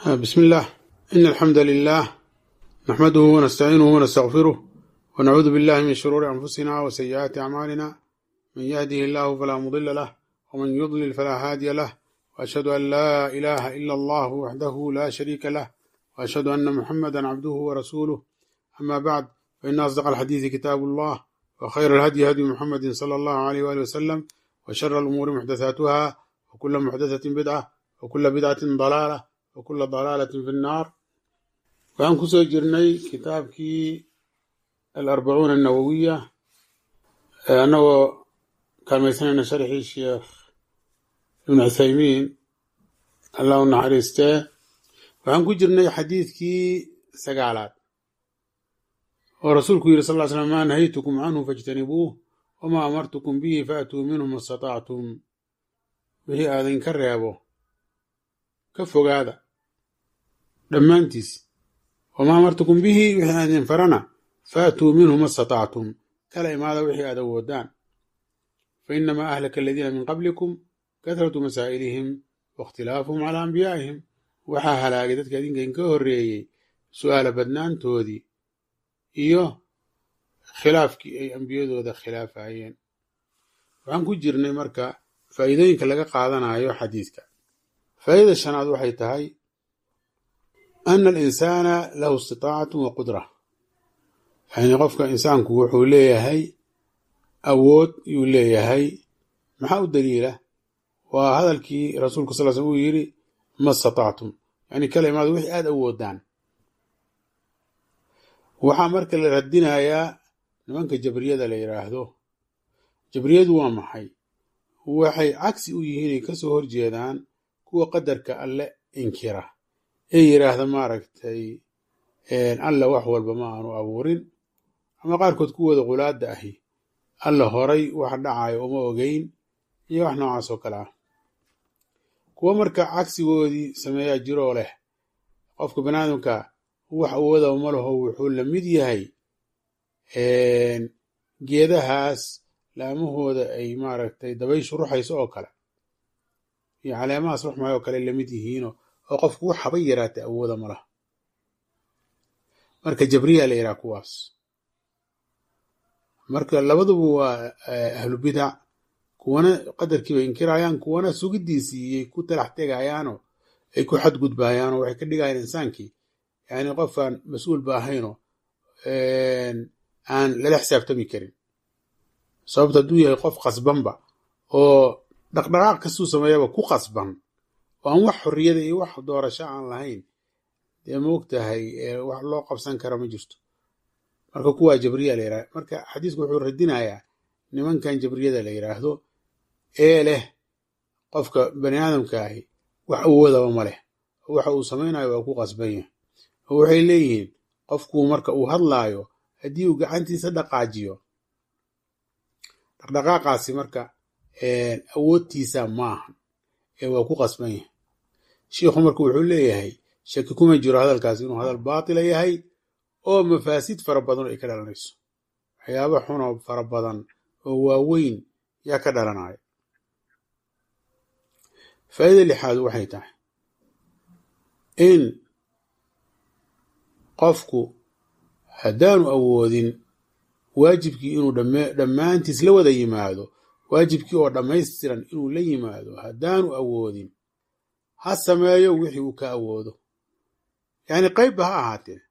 بسم الله إن الحمد لله نحمده ونستعينه ونستغفره ونعوذ بالله من شرور أنفسنا وسيئات أعمالنا من يهده الله فلا مضل له ومن يضلل فلا هادي له وأشهد أن لا إله إلا الله وحده لا شريك له وأشهد أن محمدا عبده ورسوله أما بعد فإن أصدق الحديث كتاب الله وخير الهدي هدي محمد صلى الله عليه وآله وسلم وشر الأمور محدثاتها وكل محدثة بدعة وكل بدعة ضلالة وكل ضلالة في النار waxaan kusoo jirnay kitaabkii alarbacuuna annawowiya annagoo kaalmaysanayna sharxii sheekh ibnu cuthaymiin allah u naxariistee waxaan ku jirnay xadiidkii sagaalaad oo rasuulku yidhi sal ll ly slam maa nahaytukum canhu fajtanibuuh wamaa amartukum bihi faatuu minhu ma statactum wixii aadinka reebo ka fogaada dhammaantiis wamaa amartukum bihi wixii aan idin farana faatuu minhu ma statactum kala imaada wixii aad awoodaan fa inamaa ahlaka aladiina min qablikum kahratu masaa'ilihim waاkhtilaafuhum calaa anbiyaa'ihim waxaa halaagay dadka idinkan ka horreeyey su'aala badnaantoodii iyo khilaafkii ay ambiyadooda khilaafayeen waxaan ku jirnay marka faa'iidooyinka laga qaadanayo xadiidka faa'idada shanaad waxay tahay ana alinsaana lahu istitaacatu wa qudra yani qofka insaanku wuxuu leeyahay awood yuu leeyahay maxaa u daliila waa hadalkii rasuulku sal sl uu yidhi ma statactum yani kala imaado wixii aada awoodaan waxaa marka la radinayaa nimanka jabriyada la yidhaahdo jabriyadu waa maxay waxay cagsi u yihiin ay kasoo horjeedaan kuwa qadarka alle inkira ee yidhaahda maaragtay alla wax walba ma aanu abuurin ama qaarkood kuwooda qulaadda ahi alla horay wax dhacayo uma ogeyn iyo wax noocaas oo kale ah kuwo marka cagsigoodii sameeyaa jiroo leh qofka baniaadamka wax awooda ma laho wuxuu la mid yahay geedahaas laamahooda ay maaragtay dabayshu ruxayso oo kale iyo caleemahaas ruxmayo oo kale lamid yihiino oo qofku wax haba yaraata awooda ma laha marka jabriya la yidhaha kuwaas marka labaduba waa ahlu bidac kuwana qadarkiibay inkirayaan kuwana sugiddiisiiyay ku talax tegayaanoo ay ku xadgudbayaanoo waxay ka dhigayaan insaankii yani qofaan mas-uul ba ahaynoo aan lala xisaabtami karin sababto hadduu yahay qof qasbanba oo dhaqdhaqaaq kastuu sameeyaba ku qasban oo aan wax xorriyada iyo wax doorasho aan lahayn dee maogtahay wax loo qabsan kara ma jirto marka kuwaa jabriya la yidhahda marka xadiisku wuxuu radinayaa nimankan jabriyada la yidhaahdo ee leh qofka bani aadamka ahi wax awoodaba ma leh waxa uu samaynayo waa ku qasban yahay oo waxay leeyihiin qofku marka uu hadlaayo haddii uu gacantiisa dhaqaajiyo dhaqdhaqaaqaasi marka awoodtiisa maahan ee waa ku qasban yahay shiikhu marka wuxuu leeyahay shaki kuma jiro hadalkaasi inuu hadal baatila yahay oo mafaasid fara badan ay ka dhalanayso waxyaaba xunoo fara badan oo waaweyn yaa ka dhalanaya faa'ida lixaad waxay tahay in qofku haddaanu awoodin waajibkii inuu dhammaantiis la wada yimaado waajibkii oo dhammaystiran inuu la yimaado haddaanu awoodin ha sameeyo wixii uu ka awoodo yacni qaybba ha ahaatee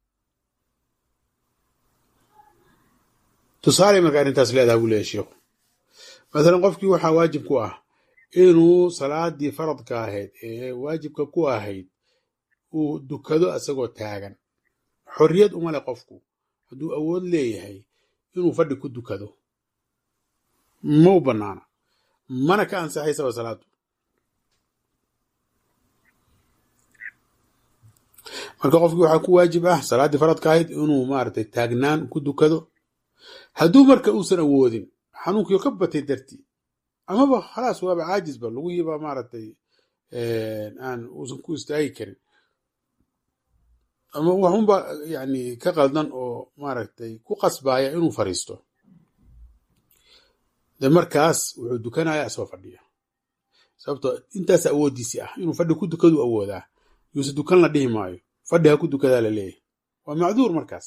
tusaale marka arrintaas leedaha buu leeyahy sheikhu masalan qofkii waxaa waajib ku ah inuu salaadii faradka ahayd ee waajibka ku ahayd uu dukado isagoo taagan xorriyad uma leh qofku hadduu awood leeyahay inuu fadhi ku dukado ma u bannaana mana ka ansaxaysaba salaadu marka qofkii waxaa ku waajib ah salaaddii faradka ahayd inuu maaragtay taagnaan ku dukado hadduu marka uusan awoodin xanuunkiio ka batay dartii amaba khalaas waaba caajisba lugihiiba maaragtay aan uusan ku istaagi karin ama waxunba yani ka qaldan oo maaragtay ku qasbaya inuu fariisto de markaas wuxuu dukanaya isagoo fadhiya sababto intaas awoodiisii ah inuu fadhi ku dukadu awoodaa yuuse dukan la dhihi maayo fadhi ha ku dukadaa la leeyahy waa macduur markaas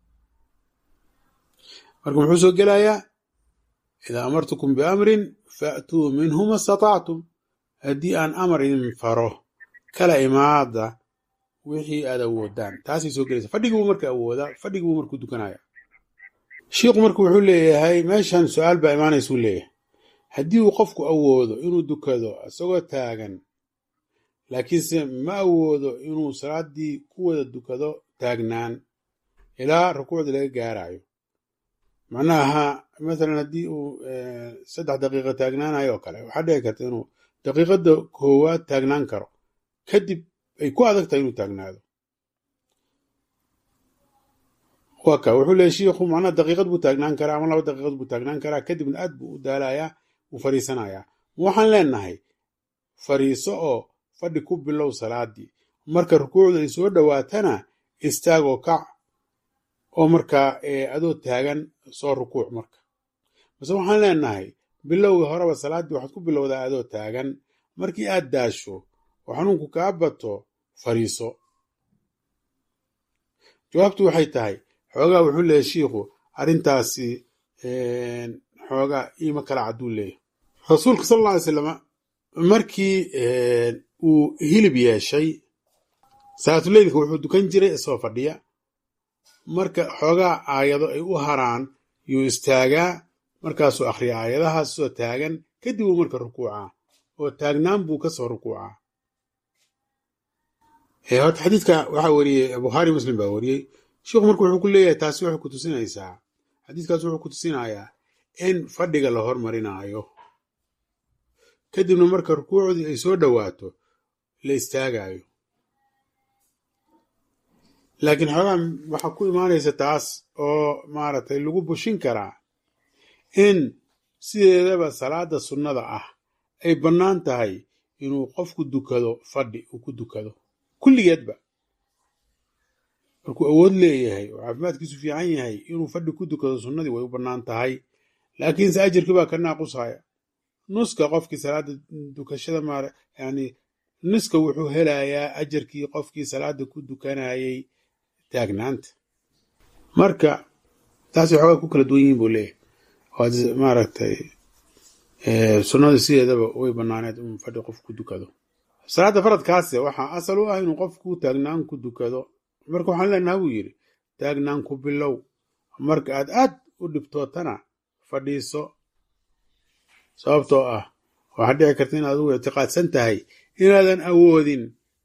marka muxuu soo gelayaa idaa amartukum biamrin faatuu minhu ma statactum haddii aan amar idin faro kala imaada wixii aad awoodaan taasay soo gelaysa fadhigibuu marka awoodaa fadhigibuu markuu dukanaya shiikhu marka wuxuu leeyahay meeshan su-aal baa imaanaysuu leeyahay haddii uu qofku awoodo inuu dukado isagoo taagan laakiinse ma awoodo inuu salaaddii ku wada dukado taagnaan ilaa rukuucda laga gaarayo macnaha masalan haddii uu saddex daqiiqa taagnaanayo oo kale waxaa dhici karta inuu daqiiqadda koowaad taagnaan karo kadib ay ku adag tahay inuu taagnaado waa ka wuxuu leeyahy shiikhu macnaha daqiiqad buu taagnaan karaa ama laba daqiiqad buu taagnaan karaa kadibna aad buu u daalayaa wuu fariisanayaa waxaan leenahay fariiso oo fadhi ku bilow salaadii marka rukuucda ay soo dhowaatana istaagoo kac oo markaa adoo taagan soo rukuuc marka base waxaan leenahay bilowga horeba salaaddii waxaad ku bilowdaa adoo taagan markii aad daasho oo xanuunku kaa bato fariiso jawaabtu waxay tahay xoogaa wuxuu leeyahy shiikhu arrintaasi xoogaa iima kala cadduu leeyahy rasuulka sal alla alay slama markii uu hilib yeeshay salaatuleylka wuxuu dukan jiray isagoo fadhiya marka xoogaa aayado ay u haraan yuu istaagaa markaasuu akhriya aayadahaas soo taagan kadib uu marka rukuucaa oo taagnaan buu ka soo rukuucaa horta xadiidka waxaa wariyey bukhaari muslim baa wariyey sheikhu marka wuxuu ku leeyahay taasi waxay ku tusinaysaa xadiiskaas wuxuu ku tusinayaa in fadhiga la hormarinaayo kadibna marka rukuucdii ay soo dhowaato la istaagaayo laakiin xoogaa waxaa ku imaanaysa taas oo maaragtay lagu bushin karaa in sideedaba salaada sunnada ah ay bannaan tahay inuu qofku dukado fadhi uu ku dukado kulligeedba markuu awood leeyahay oo caafimaadkiisu fiican yahay inuu fadhi ku dukado sunnadii way u bannaan tahay laakiinse ajarkii baa ka naaqusaya nuska qofkii salaada dukashada maar yani nuska wuxuu helayaa ajarkii qofkii salaada ku dukanayay taagnaanta marka taasay xoogaa ku kala duwan yihiin buu leeyahay maaragtay sunnada sideedaba way banaaneed in fadhi qof ku dukado salaada faradkaase waxaa asal u ah inuu qofku taagnaan ku dukado marka waxaan leenaha buu yidhi taagnaan ku bilow marka aad aad u dhibtootana fadhiiso sababtoo ah waxaa dhici karta inaad ugu ictiqaadsan tahay inaadan awoodin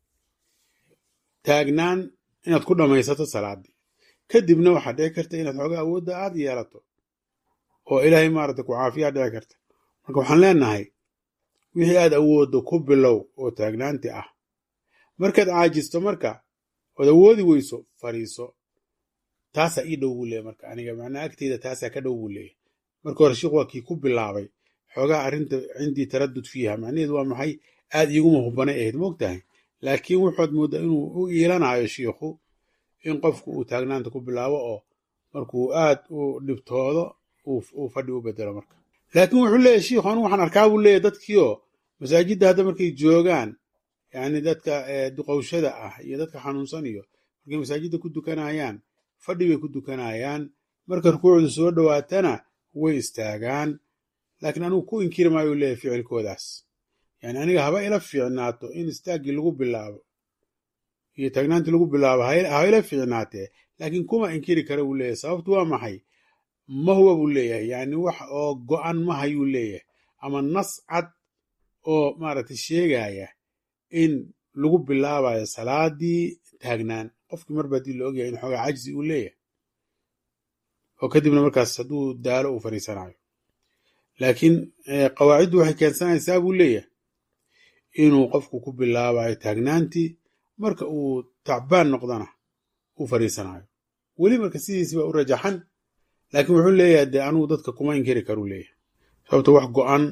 taagnaan inaad ku dhammaysato salaadii kadibna waxaa dhici karta inaad xoogaa awoodda aad yeelato oo ilaahay maarata ku caafiyaa dhici karta marka waxaan leenahay wixii aad awooddo ku bilow oo taagnaanti ah markaad caajisto marka ood awoodi weyso fariiso taasaa ii dhow buu leeyahy marka aniga macnaa agteyda taasaa ka dhow buu leeyahy marka hore sheikh waa kii ku bilaabay xoogaa arrinta cindii taradud fiiha macnaheedu waa maxay aad iiguma hubanay ahayd moogtahay laakiin wuxuad mooddaa inuu u iilanayo shiikhu in qofku uu taagnaanta ku bilaabo oo markuu aad u dhibtoodo uu fadhi u bedelo marka laakiin wuxuu leeyahy shiikhu anigu waxaan arkaa buu leeyahy dadkiioo masaajidda hadda markay joogaan yacni dadka duqowshada ah iyo dadka xanuunsan iyo markay masaajidda ku dukanayaan fadhi bay ku dukanayaan marka rukuucdu soo dhowaatana way istaagaan laakiin anigu ku inkiri maayuu leeyahy ficilkoodaas yani aniga haba ila fiicnaato in istaaggii lagu bilaabo iyo taagnaantii lagu bilaabo haba ila fiicnaatee laakiin kuma inkiri kara buu leeyahy sababtu waa maxay ma huwa buu leeyahay yani wax oo go'an ma hayuu leeyahay ama nas cad oo maaragtay sheegaya in lagu bilaabayo salaadii taagnaan qofkii marba haddii la ogyahay in xoogaa cajzi uu leeyahay oo kadibna markaas hadduu daalo uu fariisanayo laakiin qawaaciddu waxay keensanaysaa buu leeyahay inuu qofku ku bilaabayo taagnaantii marka uu tacbaan noqdana uu fariisanayo weli marka sidiisi baa u rajaxan laakiin wuxuu leeyahay dee anugu dadka kuma inkiri karuu leeyahay sababto wax go'an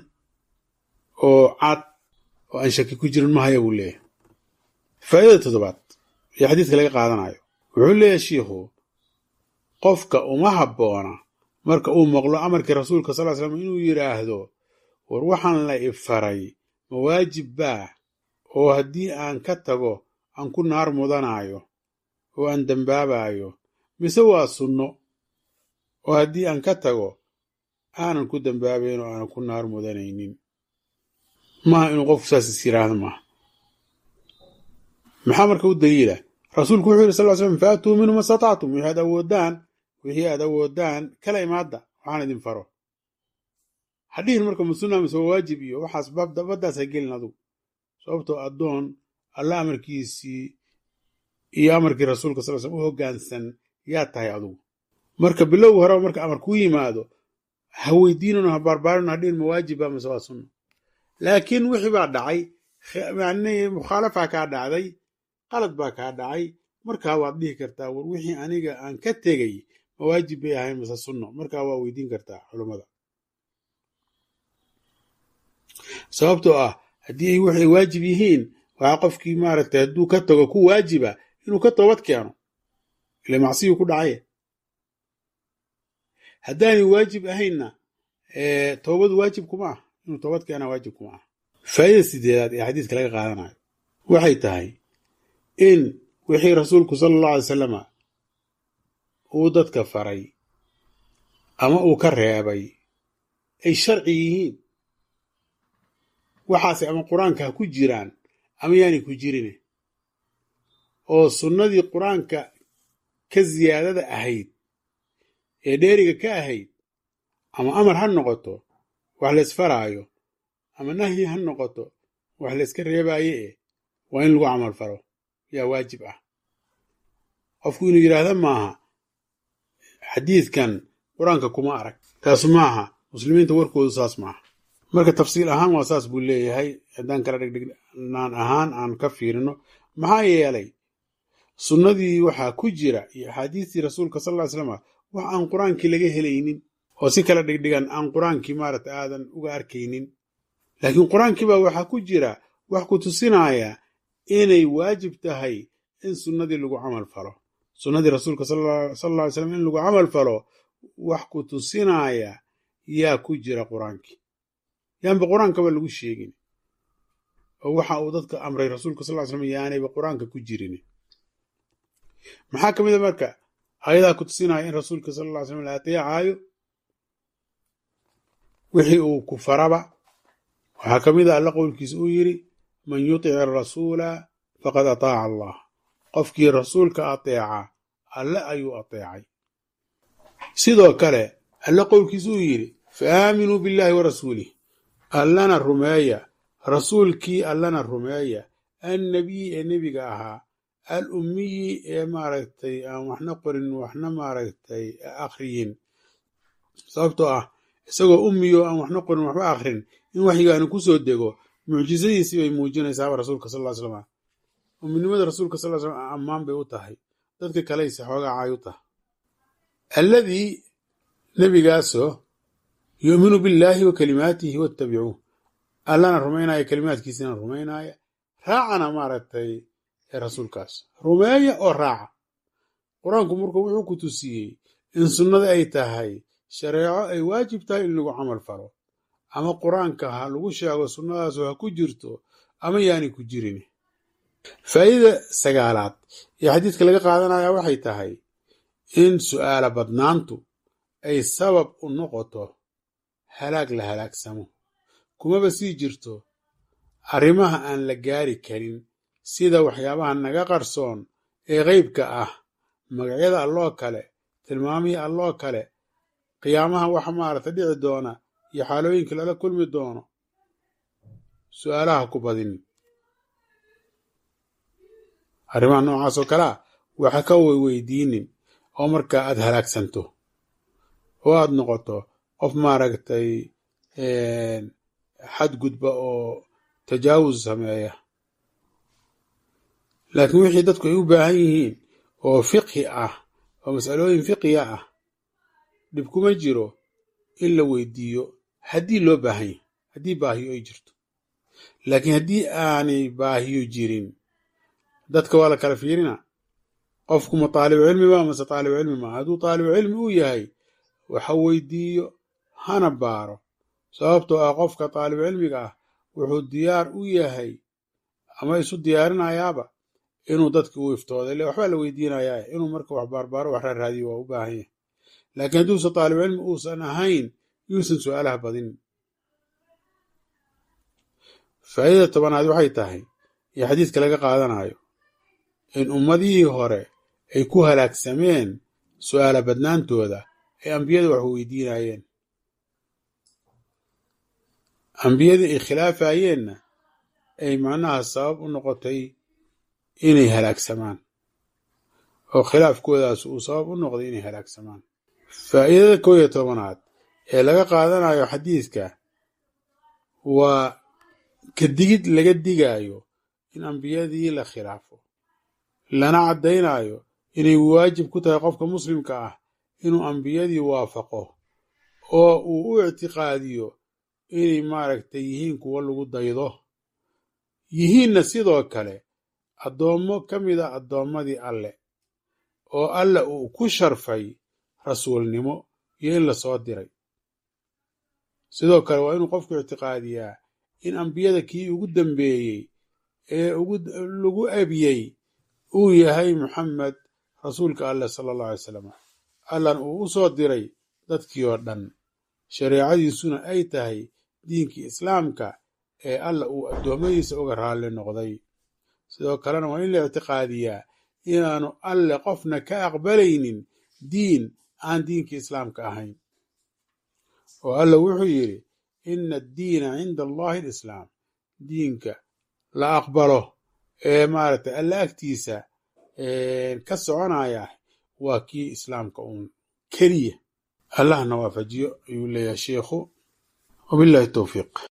oo cad oo aan shaki ku jirin mahaya buu leeyahay faa'idada toddobaad iyo xadiidka laga qaadanayo wuxuu leeyahay shiikhu qofka uma habboona marka uu maqlo amarkii rasuulka sal ly slam inuu yidhaahdo war waxaan la ifaray ma waajib baa oo haddii aan ka tago aan ku naar mudanaayo oo aan dembaabayo mise waa sunno oo haddii aan ka tago aanan ku dembaabayn oo aanan ku naar mudanaynin maaha inuu qofku saas is yiraahdo maaha maxaa marka u daliila rasuulku wuxuu yidhi sal ly slam faatuu minhu ma statactum wixii aad awoodaan wixii aad awoodaan kala imaadda waxaan idin faro hadhihin marka masunna mise waa waajib iyo waxaas baddaas ha gelin adugu sababtoo addoon alla amarkiisii iyo amarkii rasuulka sal slm u hoggaansan yaa tahay adugu marka bilowga horeba marka amar kuu yimaado ha weydiinano ha baarbaarin hadhihin ma waajiba mise waa sunna laakiin wixii baa dhacay mukhaalafa kaa dhacday qalad baa kaa dhacay markaa waad dhihi kartaa war wixii aniga aan ka tegey ma waajib bay ahayn mise sunno markaa waa weydiin kartaa culummada sababtoo ah haddii ay waxay waajib yihiin waxaa qofkii maaragtay hadduu ka tago ku waajiba inuu ka toobad keeno ile macsiyuu ku dhacay haddaanay waajib ahaynna toobadu waajib kuma ah inuu toobad keena waajib kuma ah faa'idada sideedaad ee xadiiska laga qaadanayo waxay tahay in wixii rasuulku sala allahu alay salama uu dadka faray ama uu ka reebay ay sharci yihiin waxaase ama qur-aanka ha ku jiraan ama yaanay ku jirine oo sunnadii qur-aanka ka siyaadada ahayd ee dheeriga ka ahayd ama amar ha noqoto wax laysfaraayo ama nahyi ha noqoto wax layska reebaaye e waa in lagu camal falo yaa waajib ah qofku inuu yidhaahda maaha xadiidkan qur-aanka kuma arag taas maaha muslimiinta warkoodu saas maaha marka tafsiil ahaan waa saas buu leeyahay haddaan kala dhegdhegnaan ahaan aan ka fiirino maxaa yeelay sunnadii waxaa ku jira iyo axaadiistii rasuulka sal ly slam wax aan qur-aankii laga helaynin oo si kala dhigdhigan aan qur-aankii maaragta aadan uga arkaynin laakiin qur-aankii baa waxaa ku jira wax ku tusinaya inay waajib tahay in sunnadii lagu camal falo sunnadii rasuulka sal lla ly slam in lagu camal falo wax ku tusinaya yaa ku jira qur-aankii yaanba qur-aankaba lagu sheegin oo waxa uu dadka amray rasuulka sal ly slam yaanayba qur-aanka ku jirin maxaa ka mid a marka ayadaa ku tusinaya in rasuulka sal lla ly slam la ateecaayo wixii uu ku faraba waxaa ka mid a alla qowlkiisa uu yidhi man yutic arasuula faqad ataaca allah qofkii rasuulka ateeca alle ayuu ateecay sidoo kale alle qowlkiisa uu yidhi fa aaminuu billahi wa rasuulih allana rumeeya rasuulkii allana rumeeya annabiyi ee nebiga ahaa al ummiyi ee maaragtay aan waxna qorin waxna maaragtay akhriyin sababtoo ah isagoo ummiyo aan waxna qorin waxba akhrin in waxyigaani ku soo dego mucjisadiisii bay muujinaysaaba rasuulka sal ly slam umminimada rasuulka sal slam ammaan bay u tahay dadka kaleyse xoogaa caay u tahay alladii nebigaasoo yu'minu billaahi wa kalimaatihi wattabicuuh allana rumaynaya kalimaadkiisina rumaynaya raacana maaragtay rasuulkaas rumeeya oo raaca qur-aanku marka wuxuu ku tusiyey in sunnada ay tahay shareeco ay waajib tahay in lagu camal falo ama qur-aanka ha lagu sheego sunnadaasu ha ku jirto ama yaanay ku jirin faa'iidada sagaalaad ee xadiidka laga qaadanaya waxay tahay in su'aala badnaantu ay sabab u noqoto halaag la halaagsamo kumaba sii jirto arrimaha aan la gaari karin sida waxyaabaha naga qarsoon ee qeybka ah magacyada alloo kale tilmaamihii alloo kale qiyaamaha wax maarata dhici doona iyo xaalooyinka lala kulmi doono su'aalaha ku badin arrimaha noocaas oo kalea waxa ka weydiinin oo markaa aad halaagsanto oo aad noqoto qof maaragtay xadgudba oo tajaawus sameeya laakiin wixii dadku ay u baahan yihiin oo fiqhi ah oo mas'alooyin fiqiya ah dhib kuma jiro in la weydiiyo haddii loo baahan yahy haddii baahiyo ay jirto laakiin haddii aanay baahiyo jirin dadka waa la kala fiirina qofku ma taalibu cilmi ba mase taalibu cilmi maa hadduu taalibu cilmi uu yahay waxa weydiiyo hana baaro sababtoo ah qofka taalibu cilmiga ah wuxuu diyaar u yahay ama isu diyaarinayaaba inuu dadki u iftooda ile waxbaa la weydiinayaa inuu marka wax baarbaaro wax raaraadiyo waa u baahan yahay laakiin hadduusan taalibcilmi uusan ahayn yuusan su-aalaha badin faa'iidada tobanaad waxay tahay iyo xadiidka laga qaadanayo in ummadihii hore ay ku halaagsameen su'aala badnaantooda ay ambiyada wax weydiinayeen ambiyadii ay khilaafayeenna ay macnaha sabab u noqotay inay halaagsamaan oo khilaafkoodaas uu sabab u noqday inay halaagsamaan faa'iidada kow iyo tobanaad ee laga qaadanayo xadiidka waa ka digid laga digaayo in ambiyadii la khilaafo lana caddaynayo inay waajib ku tahay qofka muslimka ah inuu ambiyadii waafaqo oo uu u ictiqaadiyo inay maaragtay yihiin kuwo lagu daydo yihiinna sidoo kale addoommo ka mid a addoommadii alle oo alle uu ku sharfay rasuulnimo iyo in la soo diray sidoo kale waa inuu qofku ictiqaadiyaa in ambiyada kii ugu dambeeyey ee lagu abiyey uu yahay muxamed rasuulka alleh sala allahu alay salam allan uu u soo diray dadkii oo dhan shareecadiisuna ay tahay diinkii islaamka ee alla uu addoommadiisa uga raalli noqday sidoo kalena waa in la ictiqaadiyaa inaanu alle qofna ka aqbalaynin diin aan diinkii islaamka ahayn oo alla wuxuu yidhi ina addiina cinda allahi alislaam diinka la aqbalo ee maaragtay alla agtiisa ka soconaya waa kii islaamka uun keliya allahna waafajiyo ayuu leeyahay sheikhu wabillahi towfiiq